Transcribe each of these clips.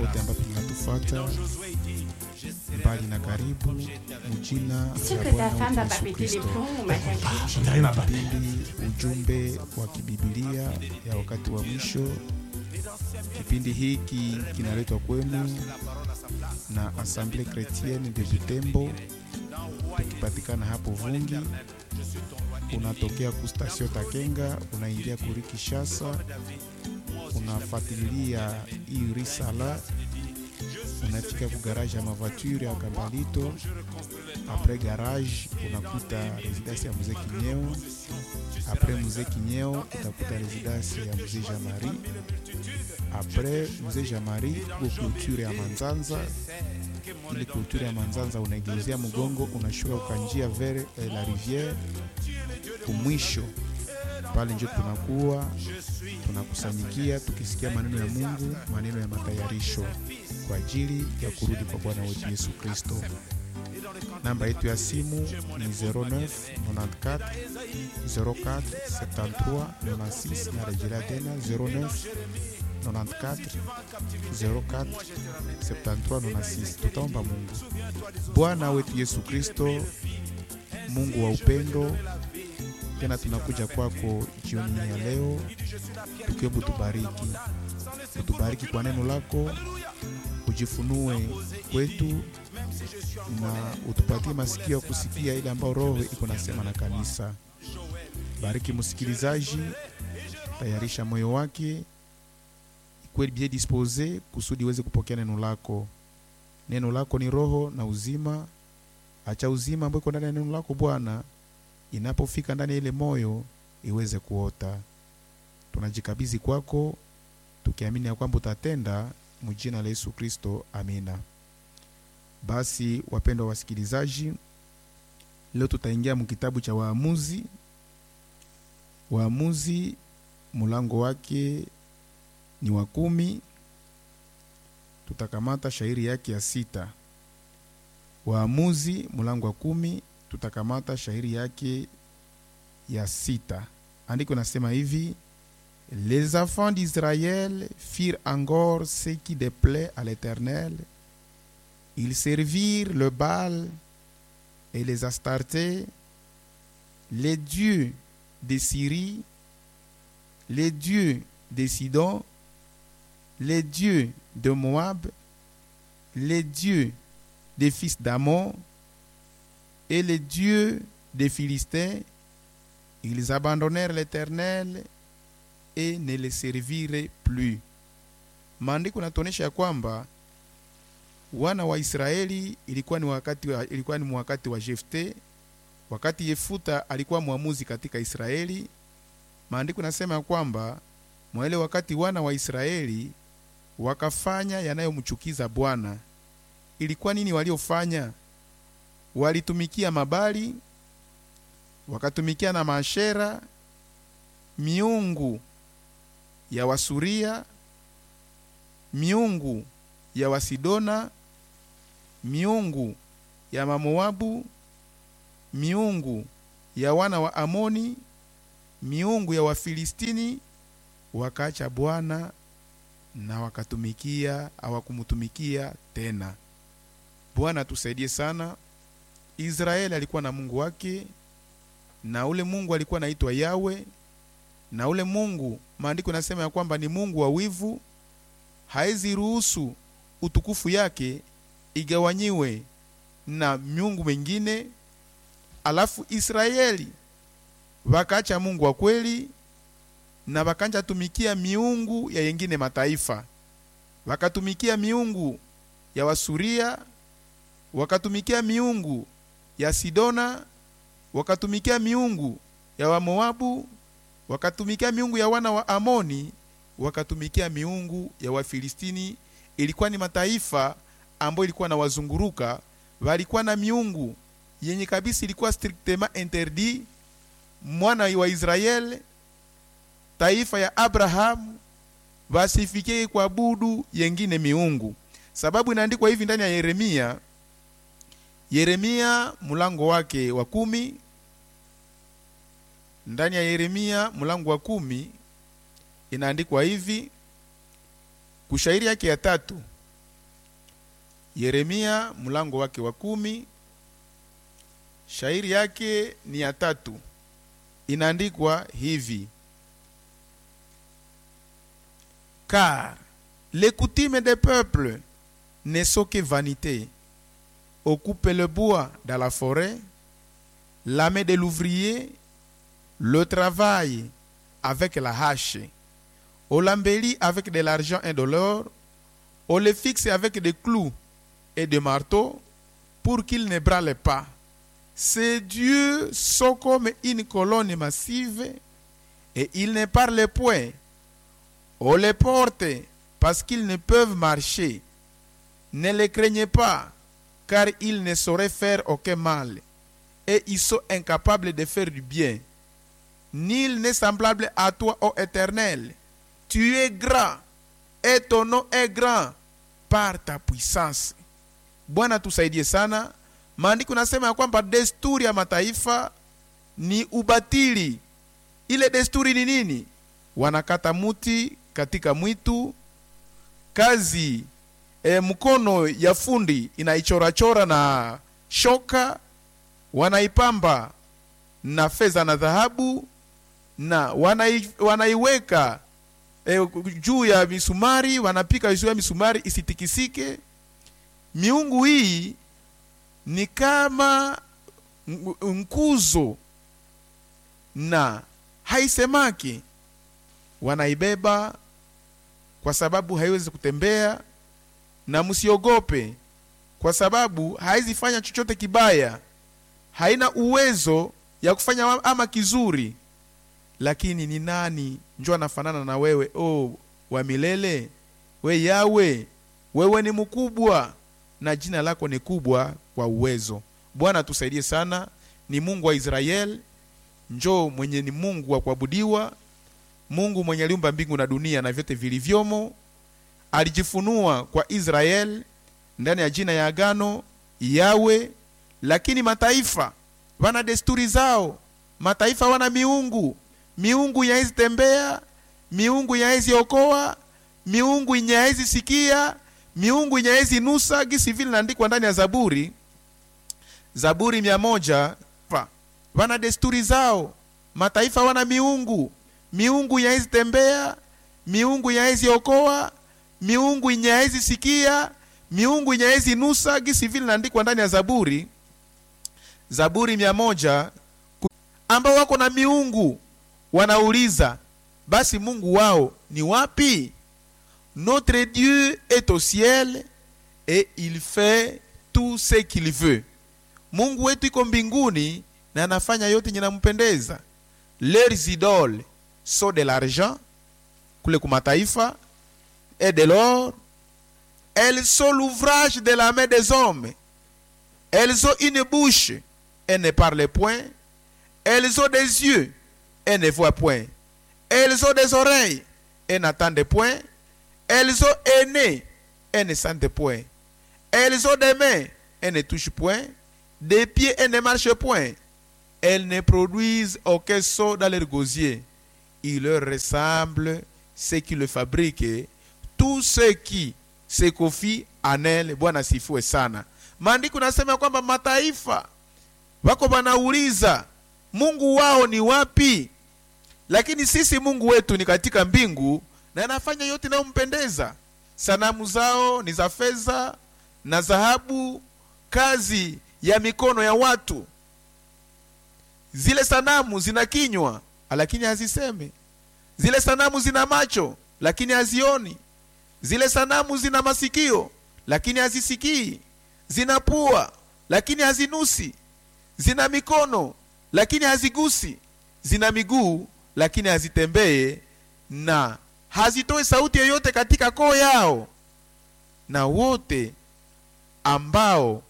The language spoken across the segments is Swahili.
pote ambapo mnatufuata mbali na karibu, mjina Ce la que ta Bwana femme va wetu pas Yesu péter les Kristo. plombs au matin. J'arrive à parler. Kipindi ujumbe wa kibibilia ya wakati wa mwisho. Kipindi hiki kinaletwa kwenu na Assemblée Chrétienne de Butembo, tukipatikana hapo Vungi. Unatokea ku station Takenga, unaingia kuri Kishasa, unafuatilia hii risala, unafika ku garage ya mavoiture ya Kambalito. Apres garage unakuta residence ya mzee Kinyeo. Apres mzee Kinyeo utakuta residence ya mzee Jamari. Apres mzee Jamari ku culture ya Manzanza. Ile culture ya Manzanza unageuzia mgongo, unashuka ukanjia vers eh, la rivière kumwisho pale njo tunakuwa tunakusanyikia tukisikia maneno ya Mungu, maneno ya matayarisho kwa ajili ya kurudi kwa Bwana wetu Yesu Kristo. Namba yetu ya simu ni 09 94 04 73 96. Narejelea tena 09 94 04 73 96. Tutaomba Mungu. Bwana wetu Yesu Kristo, Mungu wa upendo, tena tunakuja kwako jioni ya leo tukiomba utubariki, utubariki kwa neno lako, ujifunue kwetu na utupatie masikio ya kusikia ile ambayo Roho iko nasema na kanisa. Bariki msikilizaji, tayarisha moyo wake ikuwe bien dispose kusudi iweze kupokea neno lako. Neno lako ni roho na uzima. Acha uzima ambao iko ndani ya neno lako Bwana, inapofika ndani ya ile moyo iweze kuota. Tunajikabidhi kwako tukiamini ya kwamba utatenda, mjina la Yesu Kristo, amina. Basi wapendwa wasikilizaji, leo tutaingia mkitabu cha Waamuzi. Waamuzi mlango wake ni wa kumi. Tutakamata shairi yake ya sita. Waamuzi mlango wa kumi, tutakamata shairi yake ya sita. Andiko nasema hivi: Les enfants d'Israël firent encore ce qui déplaît à l'Éternel. Ils servirent le Baal et les Astartés, les dieux de Syrie, les dieux de Sidon, les dieux de Moab, les dieux des fils d'Amon et les dieux des Philistins. Ils abandonnèrent l'Éternel et ne le servirent plus. Maandiko natuonyesha ya kwamba wana wa Israeli ilikuwa ni wakati wa, ilikuwa ni wakati wa Jefte, wakati Yefuta alikuwa mwamuzi katika Israeli. Maandiko nasema ya kwamba mwaile wakati wana wa Israeli wakafanya yanayomchukiza Bwana. Ilikuwa nini waliofanya? Walitumikia mabali, wakatumikia na maashera, miungu ya Wasuria, miungu ya Wasidona, miungu ya Mamoabu, miungu ya wana wa Amoni, miungu ya Wafilistini. Wakaacha Bwana na wakatumikia, hawakumtumikia tena. Bwana tusaidie sana. Israeli alikuwa na Mungu wake, na ule Mungu alikuwa anaitwa Yawe, na ule Mungu maandiko nasema ya kwamba ni Mungu wa wivu, haizi ruhusu utukufu yake igawanyiwe na miungu mengine. Alafu Israeli wakaacha Mungu wa kweli na wakanja tumikia miungu ya yengine mataifa, wakatumikia miungu ya Wasuria, wakatumikia miungu ya Sidona, wakatumikia miungu ya Wamoabu, wakatumikia miungu ya wana wa Amoni, wakatumikia miungu ya Wafilistini. Ilikuwa ni mataifa ambayo ilikuwa na wazunguruka, walikuwa na miungu yenye kabisa ilikuwa strictement interdit. Mwana wa Israeli, taifa ya Abrahamu, wasifikie kuabudu yengine miungu, sababu inaandikwa hivi ndani ya Yeremia Yeremia mlango wake wa kumi ndani ya Yeremia mlango wa kumi inaandikwa hivi kushairi yake ya tatu Yeremia mlango wake wa kumi, shairi yake ni ya tatu, inaandikwa hivi: car les coutumes des peuples ne sont que vanité. On coupe le bois dans la forêt, la main de l'ouvrier, le travail avec la hache. On l'embellit avec de l'argent indolore, on le fixe avec des clous et des marteaux pour qu'il ne brûle pas. Ces dieux sont comme une colonne massive et ils ne parlent point. On les porte parce qu'ils ne peuvent marcher. Ne les craignez pas, car ils ne sauraient faire aucun mal, et ils sont incapables de faire du bien. Nul n'est semblable à toi, ô Éternel. Tu es grand, et ton nom est grand par ta puissance. Bwana tusaidie sana. Maandiko nasema ya kwamba desturi ya mataifa ni ubatili. Ile desturi ni nini? Wanakata muti katika mwitu, kazi e, mkono ya fundi inaichorachora na shoka, wanaipamba na fedha na dhahabu, na wanai, wanaiweka e, juu ya misumari, wanapika juu ya misumari isitikisike. Miungu hii ni kama nkuzo na haisemaki, wanaibeba kwa sababu haiwezi kutembea, na msiogope kwa sababu haizi fanya chochote kibaya, haina uwezo ya kufanya ama kizuri. Lakini ni nani njo anafanana na wewe, oh, wa milele? We Yawe, wewe ni mkubwa na jina lako ni kubwa kwa uwezo. Bwana tusaidie sana. Ni Mungu wa Israeli, njoo mwenye ni Mungu wa kuabudiwa, Mungu mwenye aliumba mbingu na dunia na vyote vilivyomo. Alijifunua kwa Israeli ndani ya jina ya agano Yawe, lakini mataifa wana desturi zao, mataifa wana miungu, miungu yaezi tembea, miungu yaezi okoa, miungu inyaezi sikia, miungu inyaezi nusa, gisi vile naandikwa ndani ya Zaburi, Zaburi mia moja. Wana desturi zao, mataifa wana miungu, miungu yaezi tembea, miungu yaezi okoa, miungu inyaezi sikia, miungu inyaezi nusa, gisi vile naandikwa ndani ya Zaburi, Zaburi mia moja, ambao wako na miungu wanauliza, basi Mungu wao ni wapi? Notre Dieu est au ciel et il fait tout ce qu'il veut. Mungu wetu iko mbinguni na anafanya yote yenye nampendeza. Leurs idoles sont de l'argent kule kumataifa et de l'or. Elles sont l'ouvrage de la main des hommes. Elles ont une bouche et ne parlent point. Elles ont des yeux et ne voient point. Elles ont des oreilles et n'entendent point. Elles ont un nez et ne sentent point. Elles ont des mains et ne touchent point. Des pieds et ne marchent point. Elles ne produisent aucun son dans leur gosier. Il leur ressemble ce qui le fabrique. Tout ce qui se confie en elles. Bwana sifiwe sana. Maandiko nasema kwamba mataifa wako wanauliza Mungu wao ni wapi? Lakini sisi Mungu wetu ni katika mbingu na anafanya yote inayompendeza. Sanamu zao ni za fedha na dhahabu, kazi ya mikono ya watu. Zile sanamu zina kinywa lakini hazisemi. Zile sanamu zina macho lakini hazioni. Zile sanamu zina masikio lakini hazisikii. Zina pua lakini hazinusi. Zina mikono lakini hazigusi. Zina miguu lakini hazitembee na hazitoe sauti yoyote katika koo yao. Na wote ambao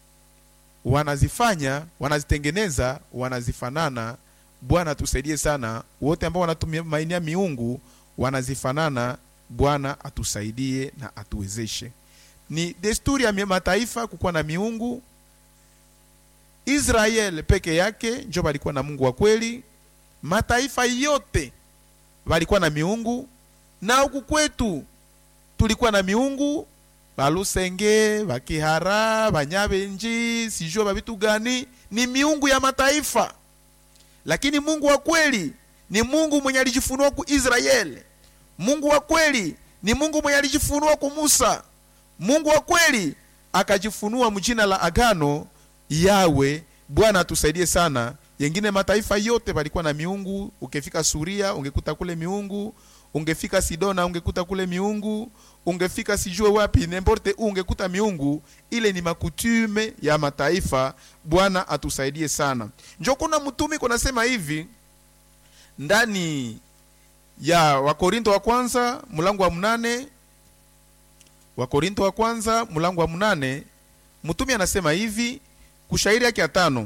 wanazifanya wanazitengeneza, wanazifanana. Bwana tusaidie sana. Wote ambao wanatumainia miungu wanazifanana. Bwana atusaidie na atuwezeshe. Ni desturi ya mataifa kukuwa na miungu. Israeli peke yake njo walikuwa na Mungu wa kweli. Mataifa yote walikuwa na miungu, na huku kwetu tulikuwa na miungu balusenge bakihara banyabenji sijue babitu gani ni miungu ya mataifa lakini mungu wa kweli ni mungu mwenye alijifunua ku israeli mungu wa kweli ni mungu mwenye alijifunua ku musa mungu wa kweli akajifunua mjina la agano yawe bwana atusaidie sana yengine mataifa yote palikuwa na miungu ukifika suria ungekuta kule miungu ungefika sidona ungekuta kule miungu ungefika sijue wapi nemporte u ungekuta miungu ile ni makutume ya mataifa bwana atusaidie sana njo kuna mtumi kunasema hivi ndani ya wakorinto wa kwanza mlango wa mnane wakorinto wa kwanza mlango wa mnane mtumi anasema hivi kushairi yake ya tano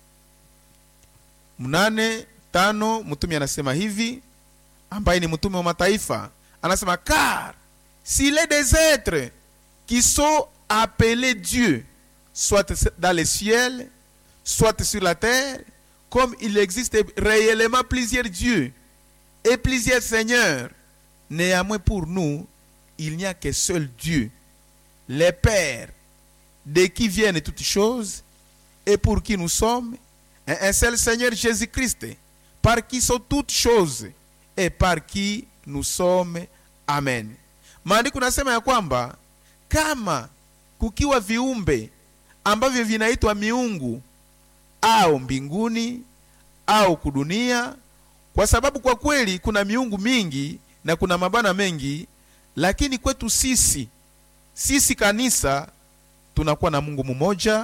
mnane tano mtumi anasema hivi ambaye ni mtume wa mataifa anasema car s'il est des êtres qui sont appelés Dieu soit dans les ciels soit sur la terre comme il existe réellement plusieurs dieux et plusieurs seigneurs néanmoins pour nous il n'y a que seul Dieu le Père de qui viennent toutes choses et pour qui nous sommes et un seul Seigneur Jésus-Christ par qui sont toutes choses et par qui nous sommes amen maandiko nasema ya kwamba kama kukiwa viumbe ambavyo vinaitwa miungu au mbinguni au kudunia kwa sababu kwa kweli kuna miungu mingi na kuna mabana mengi lakini kwetu sisi sisi kanisa tunakuwa na mungu mmoja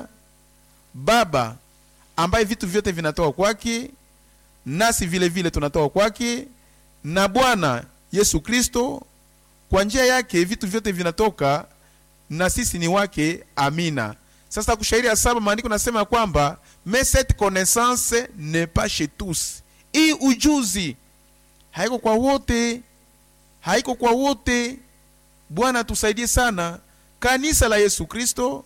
baba ambaye vitu vyote vinatoka kwake nasi vile vile tunatoka kwake na bwana yesu kristo kwa njia yake vitu vyote vinatoka na sisi ni wake amina sasa kushairi ya saba maandiko nasema kwamba mais cette connaissance n'est pas chez tous hii ujuzi haiko kwa wote haiko kwa wote bwana tusaidie sana kanisa la yesu kristo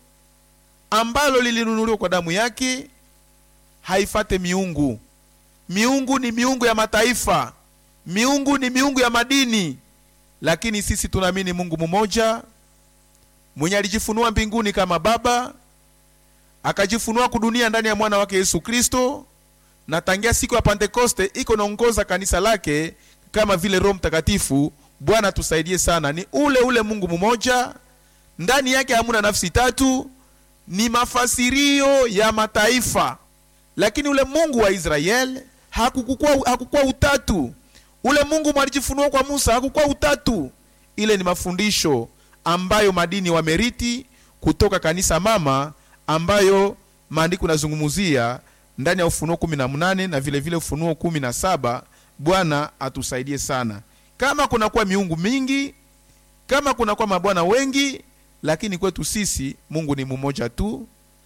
ambalo lilinunuliwa kwa damu yake haifate miungu miungu ni miungu ya mataifa miungu ni miungu ya madini lakini sisi tunaamini mungu mmoja mwenye alijifunua mbinguni kama baba akajifunua kudunia ndani ya mwana wake yesu kristo na tangia siku ya pentekoste iko naongoza kanisa lake kama vile roho mtakatifu bwana tusaidie sana ni ule ule mungu mmoja ndani yake hamuna nafsi tatu ni mafasirio ya mataifa lakini ule mungu wa israeli hakukuwa, hakukuwa utatu ule mungu mwalijifunua kwa musa hakukuwa utatu ile ni mafundisho ambayo madini wameriti kutoka kanisa mama ambayo maandiko nazungumzia ndani ya ufunuo kumi na mnane na vile vile ufunuo kumi na saba bwana atusaidie sana kama kunakuwa miungu mingi kama kunakuwa mabwana wengi lakini kwetu sisi mungu ni mmoja tu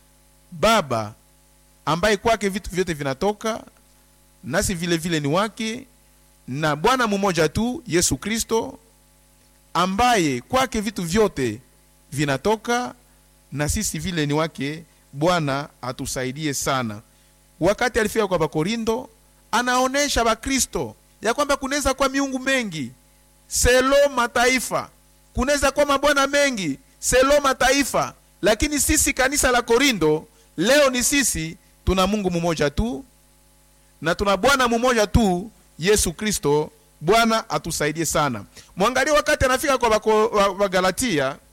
baba ambaye kwake vitu vyote vinatoka nasi vile vile ni wake na bwana mmoja tu yesu kristo ambaye kwake vitu vyote vinatoka na sisi vile ni wake bwana atusaidie sana wakati alifika kwa bakorindo anaonesha bakristo ya kwamba kunaweza kuwa miungu mengi selo mataifa kunaweza kuwa mabwana mengi selo mataifa lakini sisi kanisa la korindo leo ni sisi tuna mungu mmoja tu na tuna bwana mmoja tu yesu kristo bwana atusaidie sana mwangalie wakati anafika kwa wagalatia wa, wa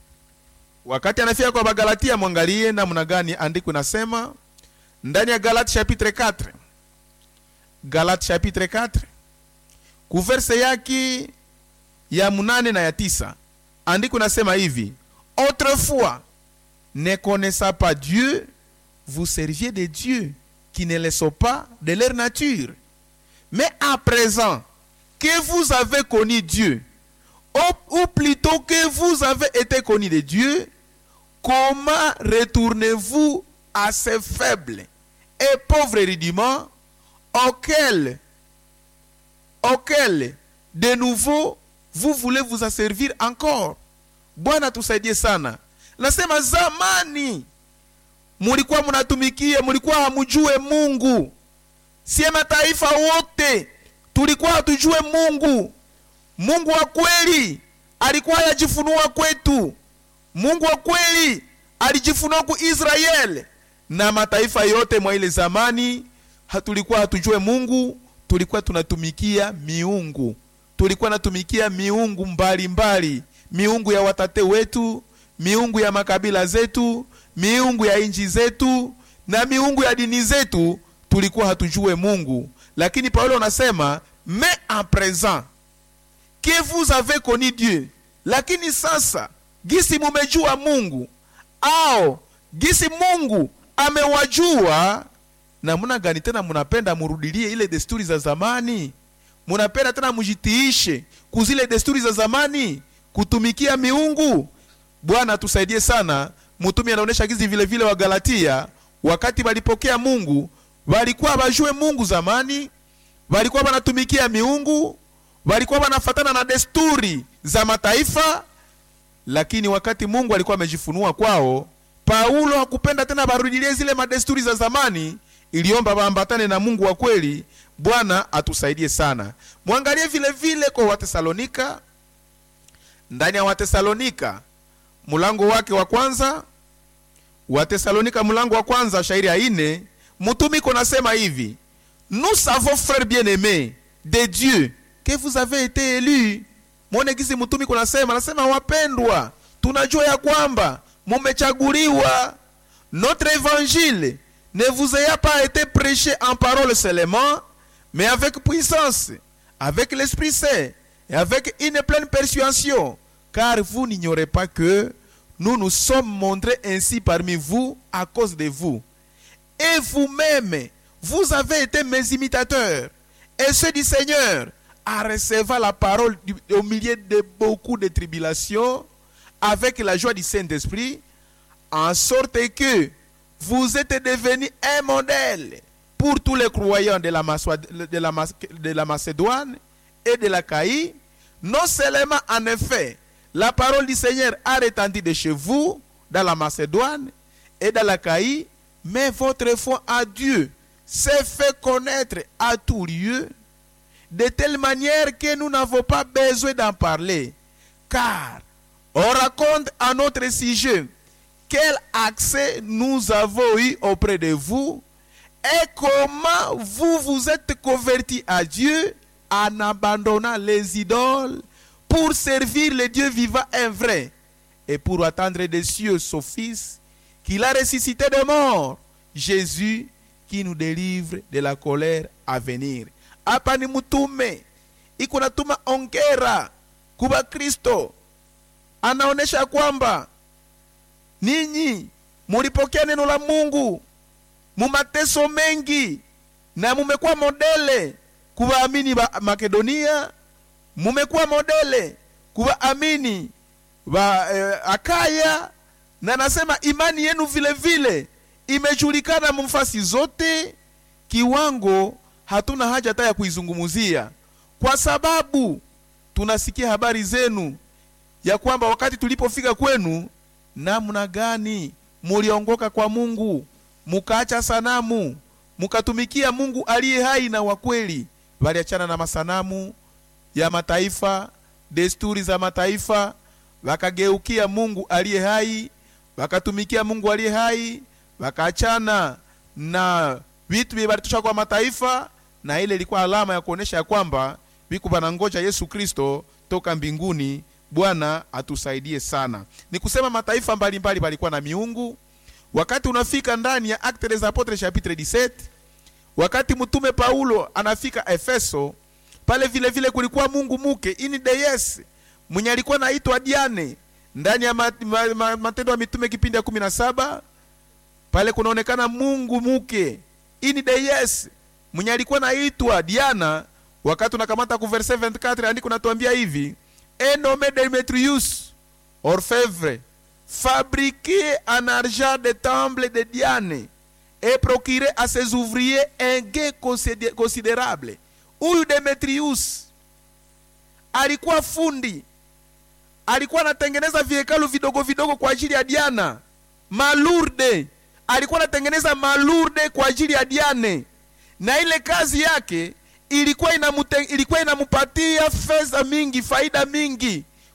wakati anafika kwa bagalatia mwangalie namna gani andiko nasema ndani ya galate chapitre 4 galate chapitre 4 kuverse yake ya munane na ya tisa andiko nasema hivi autrefois ne connaissant pas dieu vous serviez des dieux qui ne le sont pas de leur nature mais à présent que vous avez connu Dieu, ou, ou plutôt que vous avez été connu de Dieu, comment retournez-vous à ces faibles et pauvres rudiments auxquels, auxquels de nouveau vous voulez vous en servir encore? Bwana tusaidie sana. Nasema zamani mulikuwa mnatumikia, mulikuwa hamujue Mungu, sie mataifa wote tulikuwa hatujue mungu mungu wa kweli alikuwa yajifunua kwetu mungu wa kweli alijifunua ku israeli na mataifa yote mwa ile zamani hatulikuwa hatujue mungu tulikuwa tunatumikia miungu tulikuwa natumikia miungu mbalimbali mbali. miungu ya watate wetu miungu ya makabila zetu miungu ya nchi zetu na miungu ya dini zetu tulikuwa hatujue mungu lakini paulo anasema mais en présent que vous avez connu dieu lakini sasa gisi mumejua mungu au gisi mungu amewajua namna gani tena munapenda murudilie ile desturi za zamani munapenda tena mujitiishe kuzile desturi za zamani kutumikia miungu bwana tusaidie sana mutumi anaonyesha gizi vile vile wa galatia wakati walipokea mungu walikuwa wajue mungu zamani walikuwa wanatumikia miungu walikuwa wanafatana na desturi za mataifa lakini wakati mungu alikuwa amejifunua kwao paulo hakupenda tena barudilie zile madesturi za zamani iliomba waambatane na mungu wa kweli bwana atusaidie sana mwangalie vile vile kwa watesalonika ndani ya watesalonika mlango wake wa kwanza watesalonika mlango wa kwanza shairi ya ine mtumiko nasema hivi nous savons frères bien aimés de dieu que vous avez été élus mwone gisi mtumiko nasema nasema wapendwa tunajua ya kwamba mumechaguliwa notre évangile ne vous ayant pas été prêché en parole seulement mais avec puissance avec l'esprit saint et avec une pleine persuasion car vous n'ignorez pas que nous nous sommes montrés ainsi parmi vous à cause de vous et vous-même vous avez été mes imitateurs et ceux du Seigneur à recevoir la parole du- au milieu de beaucoup de tribulations avec la joie du Saint-Esprit, en sorte que vous êtes devenus un modèle pour tous les croyants de la, Maçois- de la Mas- de la Macédoine et de la Caïe. Non seulement en effet, la parole du Seigneur a retenti de chez vous, dans la Macédoine et dans la Caïe, mais votre foi à Dieu s'est fait connaître à tout lieu de telle manière que nous n'avons pas besoin d'en parler. Car on raconte à notre sujet quel accès nous avons eu auprès de vous et comment vous vous êtes convertis à Dieu en abandonnant les idoles pour servir le Dieu vivant et vrai et pour attendre des cieux son Fils qu'il a ressuscité de mort, Jésus qui nous délivre de la colère à venir. Hapa ni mtume iko natuma ongera kuwa Kristo, anaonyesha kwamba ninyi mulipokea neno la Mungu mumateso mengi na mumekuwa modele kuwaamini wa Makedonia, mumekuwa modele kuwaamini wa eh, Akaya, na nasema imani yenu vile vile imejulikana mfasi zote, kiwango hatuna haja hata ya kuizungumzia, kwa sababu tunasikia habari zenu ya kwamba wakati tulipofika kwenu, namna gani muliongoka kwa Mungu, mukaacha sanamu, mukatumikia Mungu aliye hai na wa kweli. Waliachana na masanamu ya mataifa, desturi za mataifa, wakageukia Mungu aliye hai, wakatumikia Mungu aliye hai, wakaachana na vitu vilivyotosha kwa mataifa, na ile ilikuwa alama ya kuonesha ya kwamba viku vanangoja Yesu Kristo toka mbinguni. Bwana atusaidie sana. Ni kusema mataifa mbalimbali walikuwa na miungu. Wakati unafika ndani ya Actes des Apotres chapitre 17, wakati mtume Paulo anafika Efeso, pale vile vile kulikuwa mungu muke ini deyes mwenye alikuwa naitwa Diane ndani ya mat, ma, ma, Matendo ya Mitume kipindi ya kumi na saba pale kunaonekana mungu muke ini deyes mwenye alikuwa naitwa Diana. Wakati unakamata ku verse 24 andiko natuambia hivi et nommé Demetrius orfèvre fabriqué en argent des temples de Diane et procuré à ses ouvriers un gain considé- considérable. Huyu Demetrius alikuwa fundi, alikuwa anatengeneza vihekalu vidogo vidogo kwa ajili ya Diana. Malurde alikuwa anatengeneza malurde kwa ajili ya Diane, na ile kazi yake ilikuwa inamute, ilikuwa inamupatia fedha mingi, faida mingi,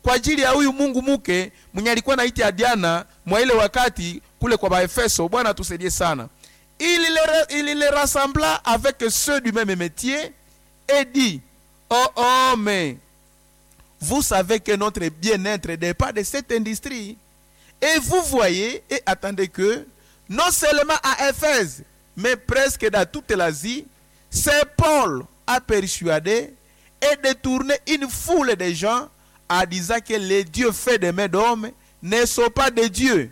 kwa ajili ya huyu mungu muke mwenye alikuwa naita Diana mwa ile wakati kule kwa Baefeso. Bwana atusaidie sana. Il les, il les rassembla avec ceux du même métier et dit Oh homme, vous savez que notre bien-être dépend de cette industrie. Et vous voyez et attendez que, non seulement à Éphèse, mais presque dans toute l'Asie, c'est Paul a persuadé et détourné une foule de gens en disant que les dieux faits de mains d'hommes ne sont pas de Dieu.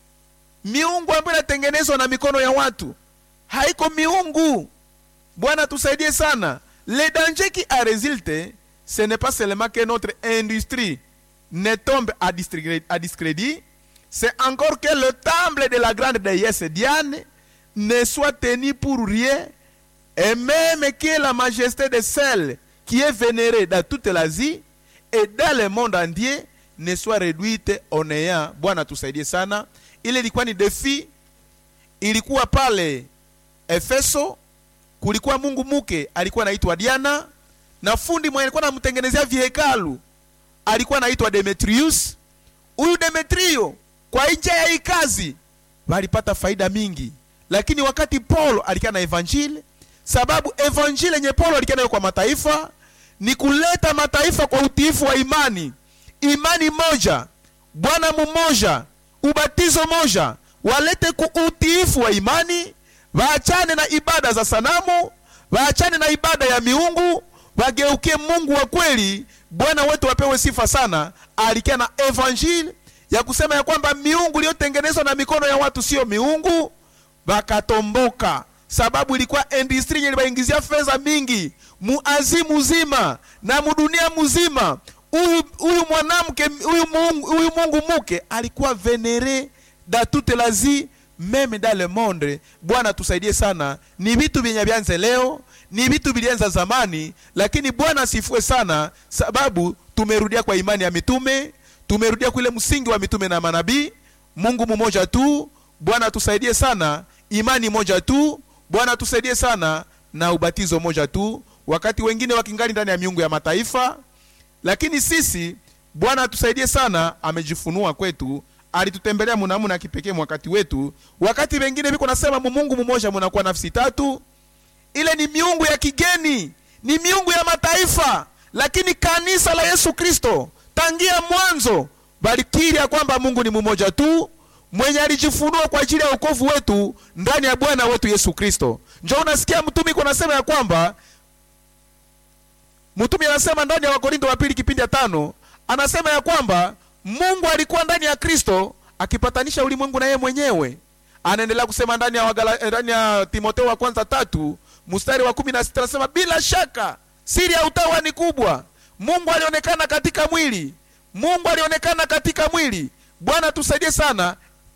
Miungu ambayo inatengenezwa na mikono ya watu haiko miungu. Bwana tusaidie sana. Le danger qui a résulté, ce n'est pas seulement que notre industrie ne tombe à discrédit, à discrédit c'est encore que le temple de la grande déesse Diane ne soit tenu pour rien, et même que la majesté de celle qui est vénérée dans toute l'Asie et dans le monde entier ne soit réduite au néant. Bwana tusaidie sana. Ile ilikuwa ni defi, ilikuwa pale Efeso, kulikuwa mungu muke alikuwa anaitwa Diana, na fundi mwenye alikuwa anamtengenezea vihekalu alikuwa anaitwa Demetrius. Huyu Demetrio kwa nje ya hii kazi walipata faida mingi, lakini wakati Paulo alikuwa na evanjili, sababu evanjili yenye Paulo alikuwa nayo kwa mataifa ni kuleta mataifa kwa utiifu wa imani, imani moja, Bwana mmoja, ubatizo moja, walete ku utiifu wa imani, waachane na ibada za sanamu, waachane na ibada ya miungu, wageukie Mungu wa kweli. Bwana wetu wapewe sifa sana. Alikuwa na evanjili ya kusema ya kwamba miungu iliyotengenezwa na mikono ya watu sio miungu, wakatomboka sababu ilikuwa industry yenye iliwaingizia fedha mingi muazi mzima na mudunia mzima. Huyu huyu mwanamke huyu mungu, huyu mungu muke alikuwa venere da toute l'Asie meme dans le monde. Bwana tusaidie sana. Ni vitu vyenye vyanze leo, ni vitu vilianza zamani, lakini Bwana asifue sana, sababu tumerudia kwa imani ya mitume tumerudia kule msingi wa mitume na manabii. Mungu mmoja tu. Bwana tusaidie sana, imani moja tu. Bwana tusaidie sana, na ubatizo moja tu, wakati wengine wakingali ndani ya miungu ya mataifa. Lakini sisi Bwana tusaidie sana, amejifunua kwetu, alitutembelea munamuna kipekee wakati wetu. Wakati wengine viko nasema Mungu mmoja, munakuwa nafsi tatu. Ile ni miungu ya kigeni, ni miungu ya mataifa, lakini kanisa la Yesu Kristo tangia mwanzo balikiri ya kwamba Mungu ni mmoja tu mwenye alijifunua kwa ajili ya wokovu wetu ndani ya Bwana wetu Yesu Kristo. Njo unasikia mtumi iko nasema ya kwamba mtumi anasema ndani ya Wakorinto wa pili kipindi ya tano anasema ya kwamba Mungu alikuwa ndani ya Kristo akipatanisha ulimwengu na yeye mwenyewe. Anaendelea kusema ndani ya wagala, ndani ya Timotheo wa kwanza tatu mstari wa kumi na sita anasema bila shaka siri ya utawa ni kubwa Mungu alionekana katika mwili. Mungu alionekana katika mwili. Bwana tusaidie sana,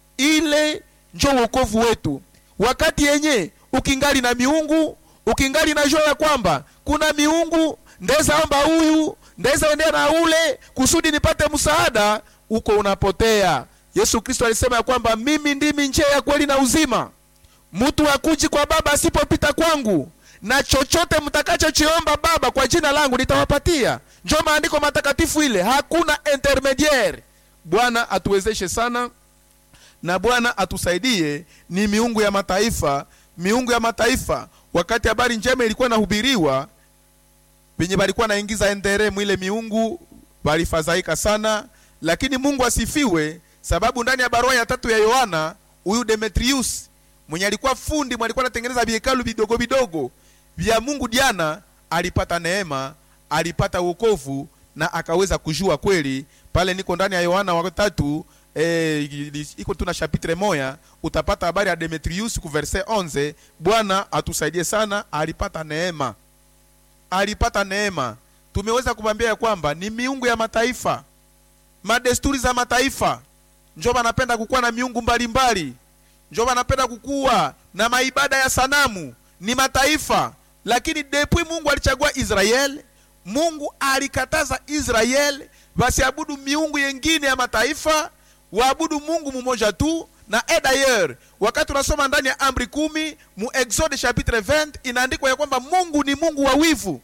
ile njo wokovu wetu. Wakati yenye ukingali na miungu, ukingali na jua ya kwamba kuna miungu, ndeza omba huyu, ndeza endea na ule kusudi nipate msaada, uko unapotea. Yesu Kristo alisema ya kwamba mimi ndimi njia ya kweli na uzima, mtu hakuji kwa Baba asipopita kwangu na chochote mtakachochiomba Baba kwa jina langu nitawapatia. Njo maandiko matakatifu ile, hakuna intermediaire. Bwana atuwezeshe sana na Bwana atusaidie. Ni miungu ya mataifa, miungu ya mataifa. Wakati habari njema ilikuwa nahubiriwa, venye balikuwa naingiza endere mwile miungu walifadhaika sana, lakini Mungu asifiwe, sababu ndani ya barua ya tatu ya Yohana huyu Demetrius mwenye alikuwa fundi mwenye alikuwa anatengeneza vihekalu vidogo vidogo vya Mungu Diana alipata neema, alipata wokovu na akaweza kujua kweli. Pale niko ndani ya Yohana wa tatu eh, iko tuna chapitre moya, utapata habari ya Demetrius ku verset 11. Bwana atusaidie sana, alipata neema, alipata neema. Tumeweza kumwambia ya kwamba ni miungu ya mataifa, madesturi za mataifa, njo banapenda kukuwa na miungu mbalimbali, njo banapenda kukuwa na maibada ya sanamu, ni mataifa lakini depuis Mungu alichagua Israeli, Mungu alikataza Israeli wasiabudu miungu yengine ya mataifa, waabudu Mungu mmoja tu. Na et d'ailleurs, wakati unasoma ndani ya amri kumi mu Exode chapitre 20 inaandikwa ya kwamba Mungu ni Mungu wa wivu,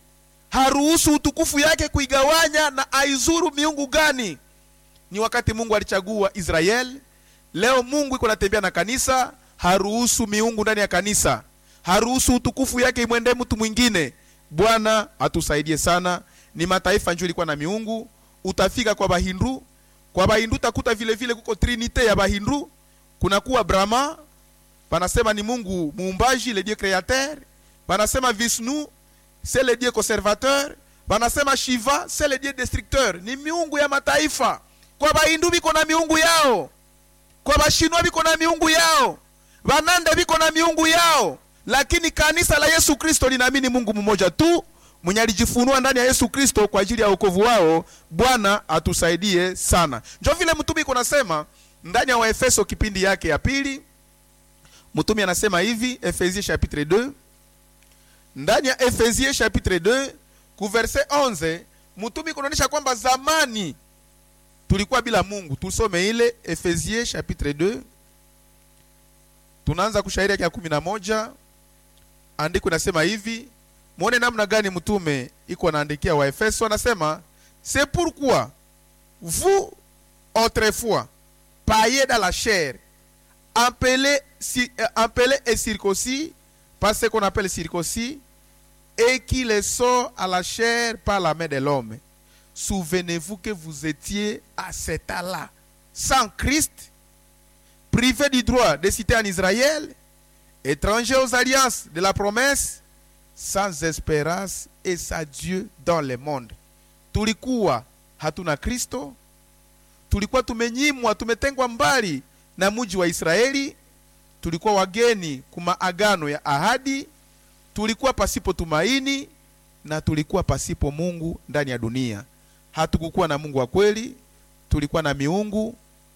haruhusu utukufu yake kuigawanya na aizuru miungu gani ni wakati mungu alichagua israel leo mungu iko natembea na kanisa haruhusu miungu ndani ya kanisa haruhusu utukufu yake imwendee mtu mwingine bwana atusaidie sana ni mataifa njuu ilikuwa na miungu utafika kwa bahindu kwa bahindu utakuta vile vile kuko trinite ya bahindu kunakuwa brahma panasema ni mungu muumbaji le dieu créateur panasema vishnu c'est le dieu conservateur panasema shiva c'est le dieu destructeur ni miungu ya mataifa kwa bahindu biko na miungu yao kwa bashinwa biko na miungu yao banande biko na miungu yao lakini kanisa la yesu kristo linaamini mungu mmoja tu mwenye alijifunua ndani ya yesu kristo kwa ajili ya wokovu wao bwana atusaidie sana njo vile mtumi iko nasema ndani ya waefeso kipindi yake ya pili mtumi anasema hivi efesie chapitre 2 ndani ya efesie chapitre 2 ku verse 11 mtumi kunaonyesha kwamba zamani tulikuwa bila mungu tusome ile efesie chapitre 2 tunaanza kushairi yake ya kumi na moja andiko inasema hivi mwone namna gani mtume iko anaandikia waefeso anasema c'est pourquoi vous autrefois paillés dans la chair appelés, si, euh, appelés et circoncis par ce qu'on appelle circoncis et qui les sort à la chair par la main de l'homme souvenez-vous que vous étiez à cet âge-là sans Christ privés du droit de citer en Israël étrangers aux alliances de la promesse sans espérance et sans Dieu dans le monde. Tulikuwa hatuna Kristo, tulikuwa tumenyimwa, tumetengwa mbali na mji wa Israeli, tulikuwa wageni kuma agano ya ahadi, tulikuwa pasipo tumaini na tulikuwa pasipo Mungu ndani ya dunia. Hatukukuwa na Mungu wa kweli, tulikuwa na miungu,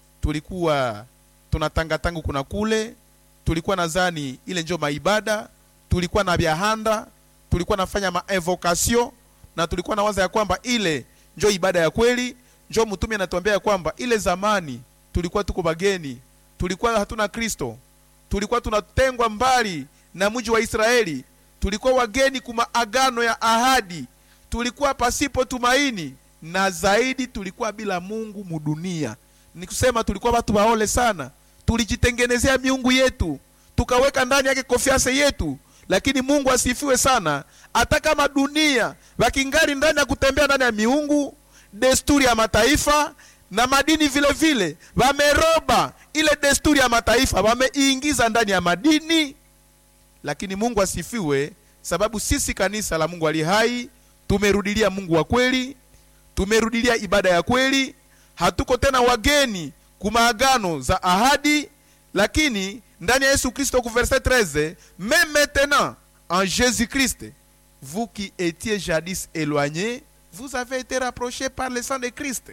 tulikuwa tunatangatangu kuna kule, tulikuwa nadhani ile njo maibada tulikuwa na byahanda tulikuwa nafanya maevokasio na tulikuwa na waza ya kwamba ile njo ibada ya kweli njo mtume anatuambia ya kwamba ile zamani tulikuwa tuko bageni tulikuwa hatuna kristo tulikuwa tunatengwa mbali na mji wa israeli tulikuwa wageni kuma agano ya ahadi tulikuwa pasipo tumaini na zaidi tulikuwa bila mungu mudunia ni kusema tulikuwa watu waole sana tulijitengenezea miungu yetu tukaweka ndani yake konfianse yetu lakini mungu asifiwe sana hata kama dunia wakingari ndani ya kutembea ndani ya miungu desturi ya mataifa na madini vile vile wameroba ile desturi ya mataifa wameingiza ndani ya madini lakini mungu asifiwe sababu sisi kanisa la mungu ali hai tumerudilia mungu wa kweli tumerudilia ibada ya kweli hatuko tena wageni kumaagano za ahadi lakini ndani ya yesu kristo ku verset 13 mais maintenant en jésus christ vous qui étiez jadis éloignés vous avez été rapprochés par le sang de christ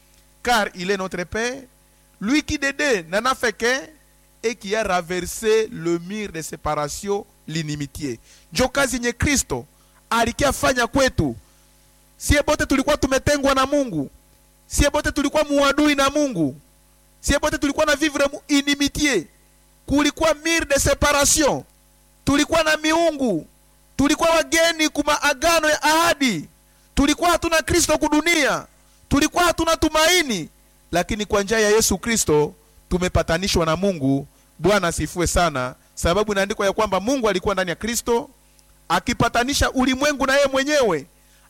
car il est notre père lui qui de deux n'en a fait qu'un et qui a raversé le mur de séparation l'inimitié njo kazi yenye kristo alikiafanya kwetu sie bote tulikuwa tumetengwa na mungu sie bote tulikuwa muadui na mungu sie bote tulikuwa na vivre mu inimitié kulikuwa mur de separation tulikuwa na miungu tulikuwa wageni kuma agano ya ahadi tulikuwa hatuna kristo kudunia tulikuwa hatuna tumaini lakini kwa njia ya yesu kristo tumepatanishwa na mungu bwana asifue sana sababu inaandikwa ya kwamba mungu alikuwa ndani ya kristo akipatanisha ulimwengu na yeye mwenyewe